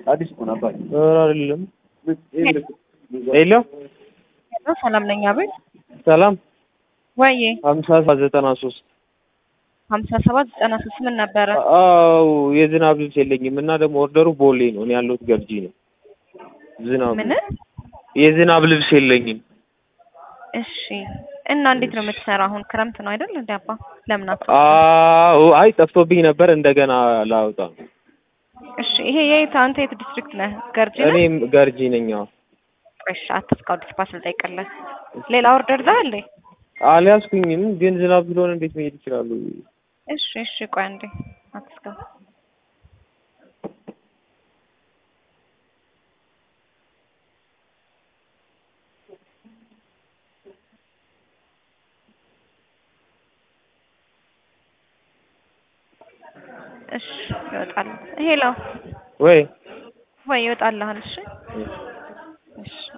አዲስ እኮ ነው አባቴ። ኧረ አይደለም። ሄሎ ሄሎ ሰላም ነኝ። አቤት ሰላም ወዬ ሀምሳ ሰባት ዘጠና ሶስት ሀምሳ ሰባት ዘጠና ሶስት ምን ነበረ? አው የዝናብ ልብስ የለኝም እና ደግሞ ኦርደሩ ቦሌ ነው። እኔ ያለሁት ገርጂ ነው። ዝናብ ምን? የዝናብ ልብስ የለኝም። እሺ እና እንዴት ነው የምትሰራ? አሁን ክረምት ነው አይደል? እንደ አባ ለምን አትወጣም? አዎ አይ ጠፍቶብኝ ነበር እንደገና ላውጣ ነው። እሺ ይሄ የት አንተ የት ዲስትሪክት ነህ? ገርጂ ነህ? እኔም ገርጂ ነኝ። አዎ እሺ አትስካው ዲስፓስ ልጠይቅልህ። ሌላ ኦርደር ዛ እንዴ? አልያዝኩኝም፣ ግን ዝናብ ስለሆነ እንዴት መሄድ ይችላሉ? እሺ እሺ ቆይ አንዴ አትስካው። እሺ ይወጣል። ሄሎ ወይ ወይ ይወጣልሃል። እሺ እሺ